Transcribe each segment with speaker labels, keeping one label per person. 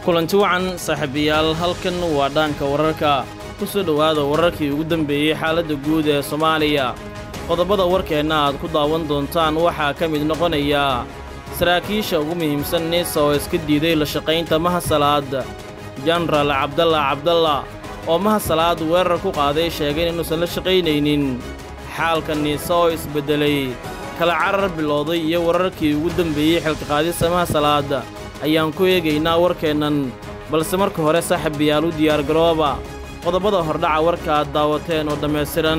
Speaker 1: kulanti wacan saaxiibayaal halkan waa dhaanka wararka ku soo dhowaada wararkii ugu dambeeyey xaaladda guud ee soomaaliya qodobada warkeenna aad ku daawan doontaan waxaa ka mid noqonaya saraakiisha ugu muhiimsan nisa oo iska diiday la shaqaynta mahasalaad jenaraal cabdalla cabdalla oo mahasalaad weerar ku qaaday sheegay inuusan la shaqaynaynin xaalka niisa oo isbeddelay kala carar bilowday iyo wararkii ugu dembeeyey xilka qaadista mahasalaad ayaan ku eegaynaa warkeennan balse marka hore saaxiibayaal u diyaargarooba qodobada hordhaca warka aad daawateen oo dhammaystiran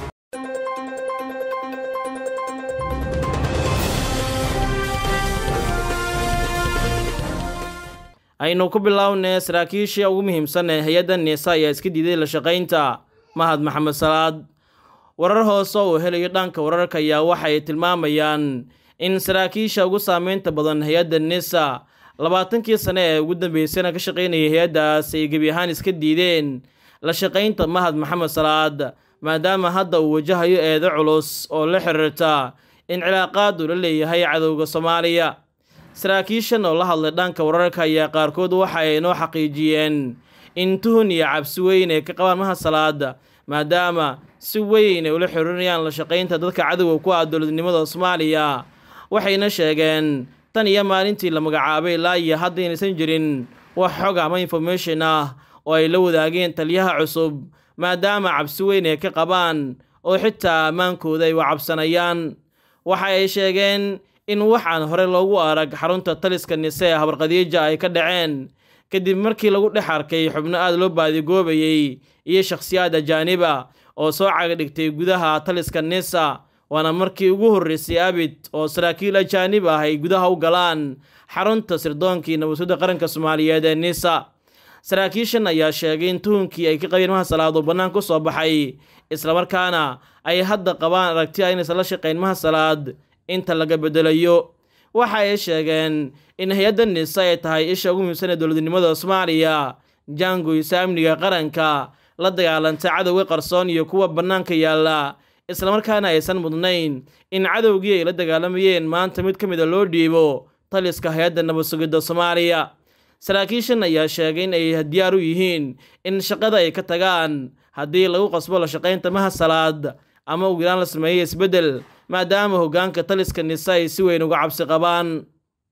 Speaker 1: aynu ku bilownay saraakiishii ugu muhiimsan ee hay-adda niisa ayaa iska diiday la shaqaynta mahad maxamed salaad warar hoose uu helayo dhanka wararka ayaa waxay tilmaamayaan in saraakiisha ugu saamaynta badan hay-adda nisa labaatankii sane ee ugu dambeysana ka shaqaynayay hay-addaas ay gebi ahaan iska diideen la shaqaynta mahad maxamed salaad maadaama hadda uu wajahayo eedo culus oo la xiriirta in cilaaqaad uu la leeyahay cadowga soomaaliya saraakiishan oo la hadlay dhanka wararka ayaa qaarkood waxa ay noo xaqiijiyeen in tuhun iyo cabsi weyn ay ka qabaan mahad salaad maadaama si weyn ay ula xiriirinayaan la shaqaynta dadka cadowga ku ah dowladnimada soomaaliya waxayna sheegeen tan iyo maalintii la magacaabay ilaa iyo hadda inaysan jirin wax xog ama information ah oo ay la wadaageen taliyaha cusub maadaama cabsi weyn ay ka qabaan oo xitaa ammaankooda ay wacabsanayaan waxa ay sheegeen in wax aan hore loogu arag xarunta taliska nise ee habarqadiija ay ka dhaceen kadib markii lagu dhex arkay xubno aad loo baadigoobayey iyo shakhsiyaad ajaaniba oo soo cagadhigtay gudaha taliska nisa waana markii ugu horreysay abid oo saraakiil ajaanib ah ay gudaha u galaan xarunta sirdoonkii nabadsuda qaranka soomaaliyeed ee nisa saraakiishan ayaa sheegay in tuhunkii ay ka qabeen mahasalaad oo bannaan ku soo baxay islamarkaana ay hadda qabaan aragti a inaysan la shaqayn mahasalaad inta laga beddelayo waxa ay sheegeen in hay-adda nisa ay tahay isha ugu muhiimsan ee dowladnimada soomaaliya jaangoysa amniga qaranka la dagaalanta cadowga qarsoon iyo kuwa bannaanka yaalla islamarkaana aysan mudnayn in cadowgii ay la dagaalamayeen maanta mid ka mida loo dhiibo taliska hay-adda nabad sugidda soomaaliya saraakiishan ayaa sheegay in ay diyaar u yihiin in shaqada ay ka tagaan haddii lagu qasbo la shaqaynta mahasalaad ama ugu yaraan la sameeyey isbeddel maadaama hoggaanka taliska nisa ay si weyn uga cabsi qabaan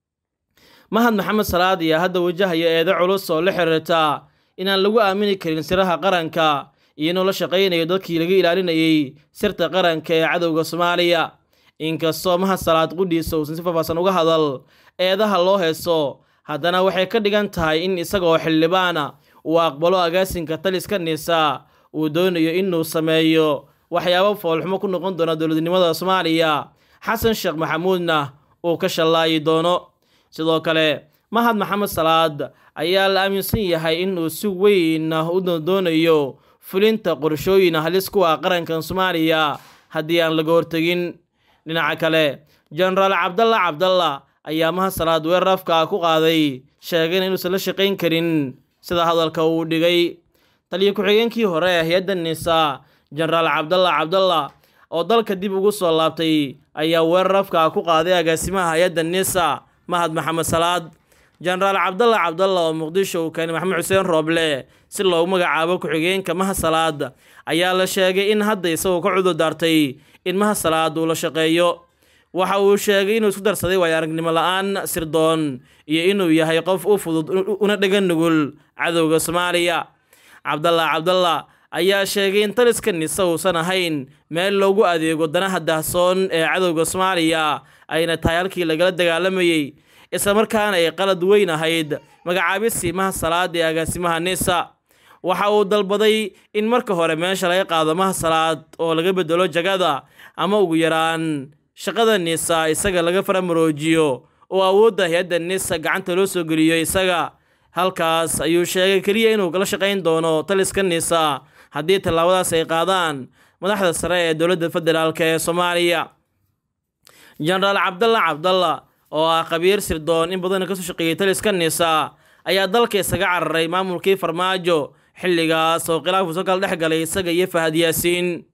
Speaker 1: mahad maxamed salaad ayaa hadda wajahaya eedo culus oo la xiriirta inaan lagu aamini karin siraha qaranka iyo inuu la shaqaynayo dadkii laga ilaalinayay sirta qaranka ee cadowga soomaaliya inkastoo mahad salaad qudhiisa uusan si faahfaahsan uga hadal eedaha loo heeso haddana waxay ka dhigan tahay in isagaoo xildhibaana uu aqbalo agaasinka taliska nisa uu doonayo inuu sameeyo waxyaabo foolxumo ku noqon doona dowladnimada soomaaliya xasan sheekh maxamuudna uu ka shallaayi doono sidoo kale mahad maxamed salaad ayaa la aaminsan yahay inuu si weyn u doonayo fulinta qorshooyin halis ku ah qarankan soomaaliya haddii aan laga hortegin dhinaca kale jenaraal cabdalla cabdalla ayaa mahad salaad weerar afka ku qaaday sheegayna inuusan la shaqayn karin sida hadalka uu dhigay taliyo ku-xigeenkii hore ee hay-adda nisa jenaraal cabdalla cabdalla oo dalka dib ugu soo laabtay ayaa weerar afka ku qaaday agaasimaha hay-adda nisa mahad maxamed salaad jenaraal cabdalla cabdalla oo muqdisho uu keenay maxamed xuseen rooble si loogu magacaabo ku-xigeenka mahad salaad ayaa la sheegay in hadda isagoo ka cudur daartay in mahad salaad uu la shaqeeyo waxa uu sheegay inuu isku darsaday waayo aragnimo la-aan sirdoon iyo inuu yahay qof u fudud una dhegan nugul cadowga soomaaliya cabdalla cabdalla ayaa sheegay in taliska nise uusan ahayn meel loogu adeego danaha dahsoon ee cadowga soomaaliya ayna tahay halkii lagala dagaalamayey islamarkaana ay qalad weyn ahayd magacaabisii mahad salaad ee agaasimaha nisa waxa uu dalbaday in marka hore meesha laga qaado mahad salaad oo laga bedelo jagada ama ugu yaraan shaqada nisa isaga laga faramaroojiyo oo awoodda hay-adda nisa gacanta loo soo geliyo isaga halkaas ayuu sheegay keliya inuu kala shaqayn doono taliska nisa haddii tallaabadaas ay qaadaan madaxda sare ee dowladda federaalk ee soomaaliya jenaraal cabdalla cabdalla oo ah khabiir sirdoon in badan kasoo shaqeeyey taliska nisa ayaa dalka isaga cararay maamulkii farmaajo xilligaas oo khilaafku soo kala dhex galay isaga iyo fahad yaasiin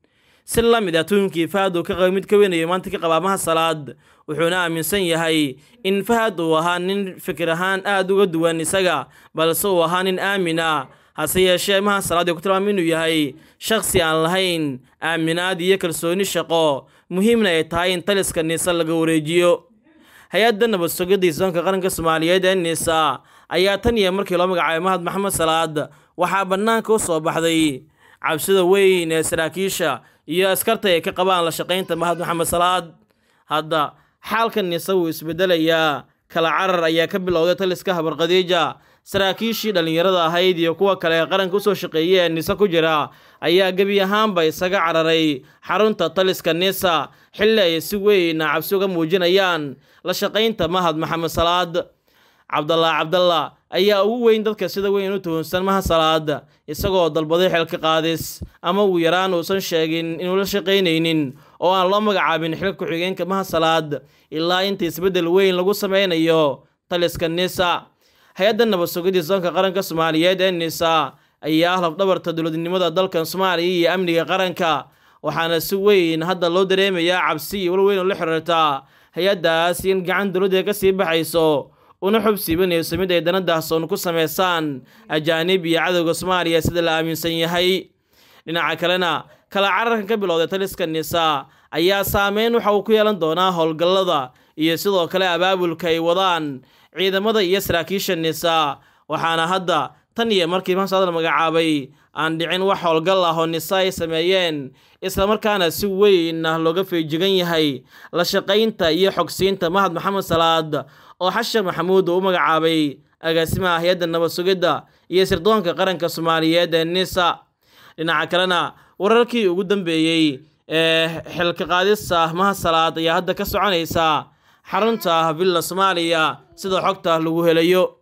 Speaker 1: si la mid ah tuunkii fahad uu ka qaba mid ka weynayo maanta ka qabaa maha salaad wuxuuna aaminsan yahay in fahad uu ahaa nin fikir ahaan aada uga duwan isaga balse uu ahaa nin aamin ah hase yeeshee maha salaad ee ku tilmaamay inuu yahay shakhsi aan lahayn aaminaad iyo kalsooni shaqo muhiimna ay tahay in taliska niisa laga wareejiyo hay-adda nabad sugidda isoonka qaranka soomaaliyeed ee niisa ayaa tan iyo markii loo magacaabay mahad maxamed salaad waxaa bannaanka u soo baxday cabsida weyn ee saraakiisha iyo askarta ay ka qabaan la shaqaynta mahad maxamed salaad hadda xaalka niisa wuu isbedelayaa kala carar ayaa ka bilowday taliska habar khadiija saraakiishii dhallinyarada ahayd iyo kuwa kale ee qaranka usoo shaqeeyay ee nisa ku jira ayaa gebi ahaanba isaga cararay xarunta taliska nisa xilli ay si weyna cabsi uga muujinayaan la shaqaynta mahad maxamed salaad cabdallah cabdalla ayaa ugu weyn dadka sida weyn u tuhunsan maha salaad isagoo dalbaday xilka qaadis ama ugu yaraan uusan sheegin inuu la shaqaynaynin oo aan loo magacaabin xilka ku-xigeenka maha salaad ilaa inta isbeddel weyn lagu sameynayo taliska nisa hay-adda nabad sugidda soonka qaranka soomaaliyeed ee nisa ayaa ah lafdhabarta dowladnimada dalkan soomaaliya iyo amniga qaranka waxaana si weyn hadda loo dareemayaa cabsi iyo walweyn oo la xiriirta hay-addaas in gacan dowladda ka sii baxayso una xub siibanayso mid ay dana daahsoon ku sameysaan ajaanib iyo cadowga soomaaliya sida la aaminsan yahay dhinaca kalena kala cararkan ka bilowday taliska nisa ayaa saameyn waxa uu ku yeelan doonaa howlgallada iyo sidoo kale abaabulka ay wadaan ciidamada iyo saraakiisha nisa waxaana hadda tan iyo markii mahasaad la magacaabay aan dhicin wax howlgal ah oo nisa ay sameeyeen islamarkaana si weyn ah looga feejigan yahay la shaqaynta iyo xogsiinta mahad maxamed salaad oo xashar maxamuud uu u magacaabay agaasimaha hay-adda nabad sugidda iyo sirdoonka qaranka soomaaliyeed ee nisa dhinaca kalena wararkii ugu dambeeyey ee xilka qaadista mahad salaad ayaa hadda ka soconaysa xarunta villa soomaaliya sida xogta lagu helayo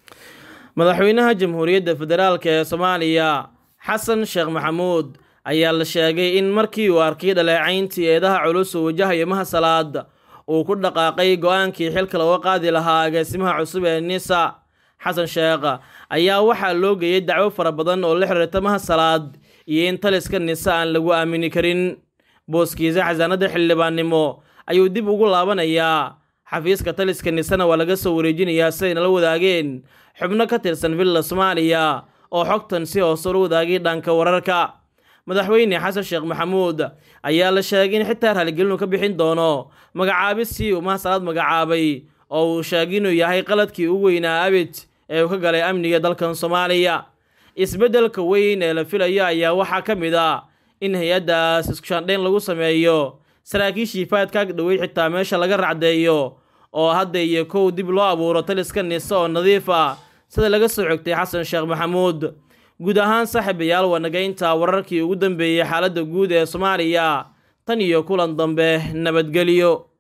Speaker 1: madaxweynaha jamhuuriyadda federaalk ee soomaaliya xasan sheekh maxamuud ayaa la sheegay in markii uu arkay dhaleecayntii eedaha culus uu wajahayo maha salaad uu ku dhaqaaqay go-aankii xilka looga qaadi lahaa agaasimaha cusub ee nisa xasan sheekh ayaa waxaa loo geeyey dacwo fara badan oo la xiriirta maha salaad iyo in taliska nisa aan lagu aamini karin booskiisa xasaanada xildhibaannimo ayuu dib ugu laabanayaa xafiiska taliska nisana waa laga soo wareejinayaa siday nala wadaageen xubno ka tirsan villa soomaaliya oo xogtan si hoose ula wadaagay dhanka wararka madaxweyne xasan sheekh maxamuud ayaa la sheegay in xitaa raaligelinu ka bixin doono magacaabisii uu mahasalaad magacaabay oo uu sheegay inuu yahay qaladkii ugu weynaa abid ee uu ka galay amniga dalkan soomaaliya isbeddelka weyn ee la filayo ayaa waxaa ka mid a in hay-addaas iskushaandhayn lagu sameeyo saraakiishii faadka dhowey xitaa meesha laga racdeeyo oo hadda iyo kow dib loo abuuro taliska nise oo nadiif ah sida laga soo xogtay xasan sheekh maxamuud guud ahaan saaxiibayaal wanagaynta wararkii ugu dambeeyey xaaladda guud ee soomaaliya tan iyo kulan dambe nabadgelyo